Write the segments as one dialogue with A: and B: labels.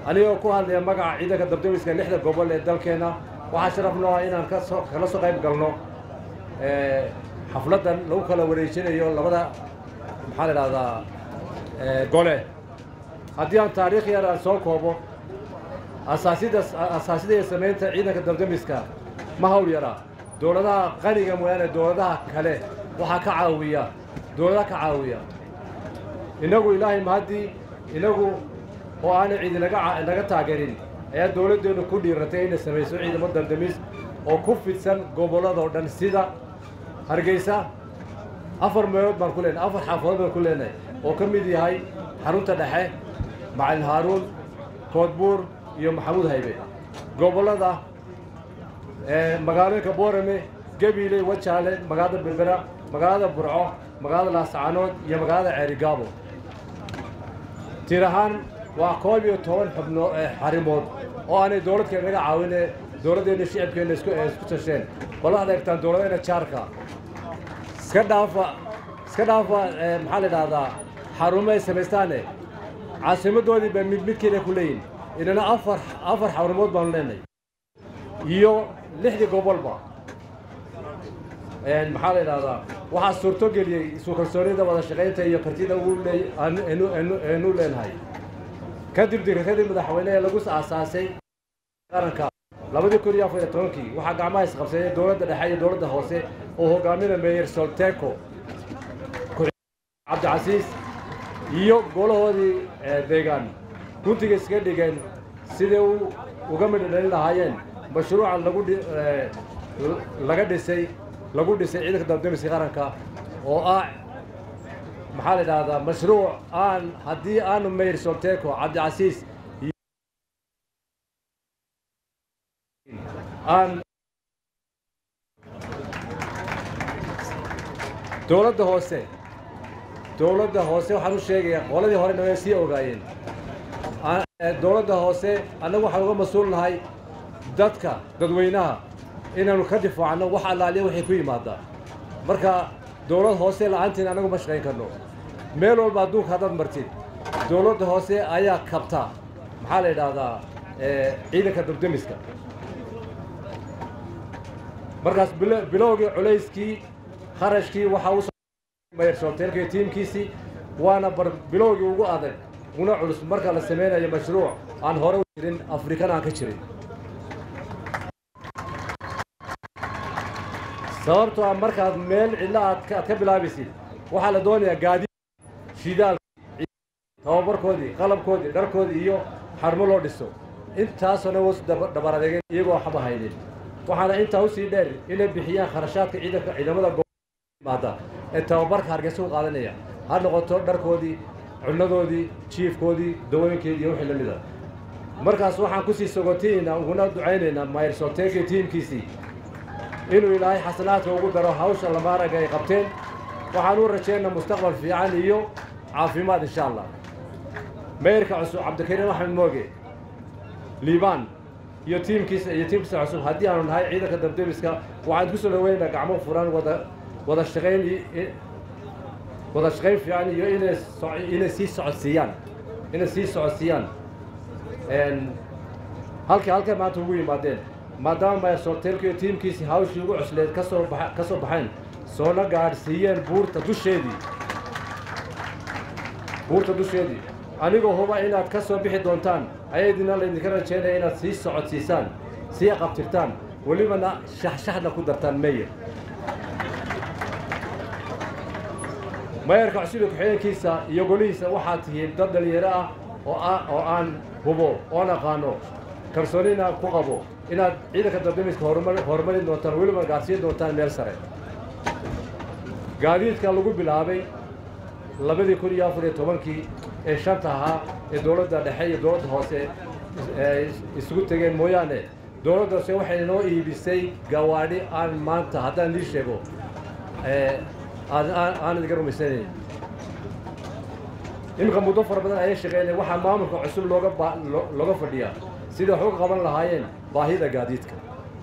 A: anigoo ku hadlaya magaca ciidanka dabdamiska lixda gobol ee dalkeenna waxaa sharaf noo ah inaan kasoo kala soo qayb galno xafladdan lagu kala wareejinayo labada maxaa la idhahdaa gole haddii aan taariikh yar aan soo koobo asaasida asaasida iyo samaynta ciidanka dabdamiska ma hawl yaraa dowladaha qaniga mooyaane dowladaha kale waxaa ka caawiya dowladaha ka caawiya innagu ilaahay mahaddii inagu oo aanay ciidi naga naga taageerin ayaa dowladdeennu ku dhiiratay inay samayso ciidamo dabdamis oo ku fidsan gobolladoo dhan sida hargeysa afar meelood baan ku leenahay afar xaafadood baan ku leenahay oo ka mid yahay xarunta dhexe macalin haaruun koodbuur iyo maxamuud haybe gobollada magaalooyinka boorame gabiile wajaale magaalada berbera magaalada burco magaalada laascaanood iyo magaalada ceerigaabo tir ahaan waa koob iyo toban xubnoo xarimood oo aanay dowladkeena naga caawine dowladdeenna shicibkeenna isku isku tasheen bal waxaad eegtaan dowladdeena jaarka iska dhaafa iska dhaafa maxaa la idhahdaa xarumo ay samaystaane caasimadoodii bay mid midkeeda ku leeyihin inana afar afar xarumood baanu leenahay iyo lixdii gobolba maxaa la idhahdaa waxaa suurto geliyey isu kalsoonida wada shaqaynta iyo kartida ugu leey aanu leenahay kadib dirikadii madaxweyne ee lagu aasaasay qaranka labadii kun iyo afar iyo tobankii waxaa gacmaha isqabsadeen dowladda dhexe iyo dowladda hoose oo hogaaminaya meyer solteco cabdicasiis iyo golahoodii deegaan guntiga iskaga dhigeen siday uga midho dhalin lahaayeen mashruucan lagu laga dhisay lagu dhisay ciidanka dabdamiska qaranka oo ah maxaa la idhahdaa mashruuc aan haddii aanu mayr solteco cabdicasiis aan dowladda hoose dowladda hoose waxaan u sheegayaa qoladii horena way sii ogaayeen dowladda hoose annagu waxaan uga mas-uul nahay dadka dadweynaha inaanu ka difaacno wax allaaliya waxay ku yimaadaan marka dowlad hoose la'aantiin annagu ma shaqayn karno meel walba adduunka haddaad martid dowladda hoose ayaa kabta maxaa la yidhaahdaa ciidanka dabdemiska markaas bilowgii culayskii kharashkii waxaa u mayrshoolteelka tiimkiisii waana bar bilowgii ugu adag una culus marka la samaynayo mashruuc aan hore u jirin afrikan aan ka jirin sababtoo ah markaad meel cidla aad ka bilaabaysid waxaa la doonayaa gaadi shidaalki tababarkoodii qalabkoodii dharkoodii iyo xarmo loo dhiso intaasona was dhabar adeegeen iyagoo waxba haynin waxaana intaa usii dheer inay bixiyaan kharashaadka ciidanka ciidamada gomaada ee tababarka hargeysa u qaadanaya ha noqoto dharkoodii cunnadoodii jiifkoodii dawooyinkeedii iyo wixii la mida markaas waxaan kusii sogotiinaynaa uguna ducaynaynaa mayrsolteekii tiimkiisii inuu ilaahay xasanaadka ugu daro hawsha lamaaraga ay qabteen waxaan u rajaynaa mustaqbal fiican iyo caafimaad insha allah meyrka cusub cabdikariim axmed mooge liibaan iyo tiimkiisa iyo tiimkiisa cusub haddii aanu nahay ciidanka dabdemiska waxaan ku soo dhaweynaynaa gacmo furan wada wada shaqayn wada shaqayn fiican iyo inay inay sii socodsiiyaan inay sii socodsiiyaan halkii halkay maanta ugu yimaadeen maadaama maysorteelka iyo tiimkiisii hawshii ugu cusleed kasoo ba ka soo baxeen soona gaadhsiiyeen buurta dusheedii buurta dusheedii anigoo huba inaad ka soo bixi doontaan ayaydina laydinka rajaynaya inaad sii socodsiisaan sii qabtirtaan welibana shaxshaxna ku dartaan meyer mayarka cusub iyo ku-xigeenkiisa iyo golihiisa waxaad tihiin dad dhalinyaro ah oo ah oo aan hubo oon aqaano kalsoonina ku qabo inaad ciidanka dabdamiska horumar horumarin doontaan weliba gaadsiin doontaan meel sare gaadiidka lagu bilaabay labadii kun iyo afar iyo tobankii ee shanta ahaa ee dowladda dhexe iyo dowladda hoose isugu tegeen mooyaane dowladda hoose waxay inoo iibisay gawaadhi aan maanta haddaan lii sheego aan idinka rumaysanayn iminka muddo fara badan ayay shaqeynaya waxaa maamulka cusub looga looga fadhiyaa sidai wax uga qaban lahaayeen baahida gaadiidka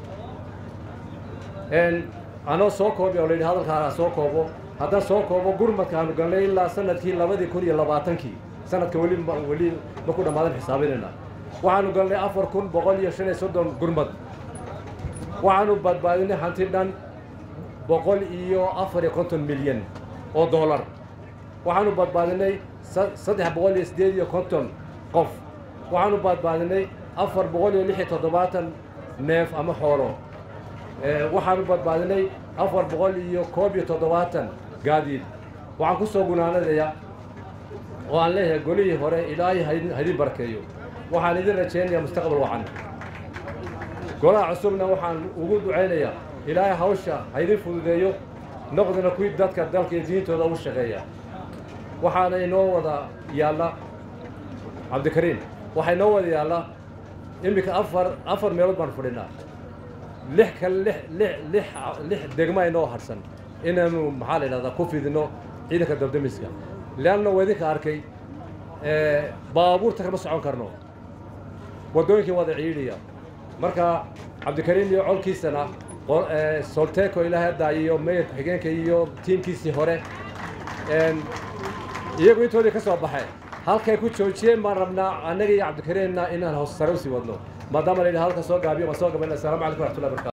A: anoo soo koobi oo layidhi hadalkaa soo koobo haddaan soo koobo gurmadka aanu galnay ilaa sanadkii labadii kun iyo labaatankii sanadka weli weli ma ku dhammaadan xisaabinayna waxaanu galnay afar kun boqol iyo shan iyo soddon gurmad waxaanu badbaadinay hanti dhan boqol iyo afar iyo konton milyan oo dollar waxaanu badbaadinay saddex boqol iyo siddeed iyo konton qof waxaanu badbaadinay afar boqol iyo lix iyo toddobaatan neef ama xoolo waxaanu badbaadinay afar boqol iyo koob iyo toddobaatan gaadiid waxaan ku soo gunaanadayaa oo aan leeyahay golihii hore ilaahay haydin barkeeyo waxaan idin rajaynayaa mustaqbal wacan golaha cusubna waxaan ugu ducaynayaa ilaahay hawsha haydin fududeeyo noqdina kuwii dadka dalka iyo diintooda ugu shaqeeya waxaana inoo wada yaalla cabdikariim waxaa inoo wada yaallaa iminka afar afar meelood baan fadhinaa lix kale lix lix lix lix degma inoo harsan inaanu maxaa la yidhahdaa ku fidino ciidanka dabdamiska leanna waa idinka arkay baabuurta kama socon karno waddooyinkii wada ciidhiya marka cabdikariim iyo colkiisana solteco ilaahay haddaa iyo mayor ku-xigeenka iyo tiimkiisii hore iyagu intoodii ka soo baxay halkay ku joojiyeen baan rabnaa annaga iyo cabdikariimna inaan hoos sare usii wadno maadaama la yidhaha halka soo gaabiyo ma soo gaban assalamu calaykum waraxmatullahi barkatu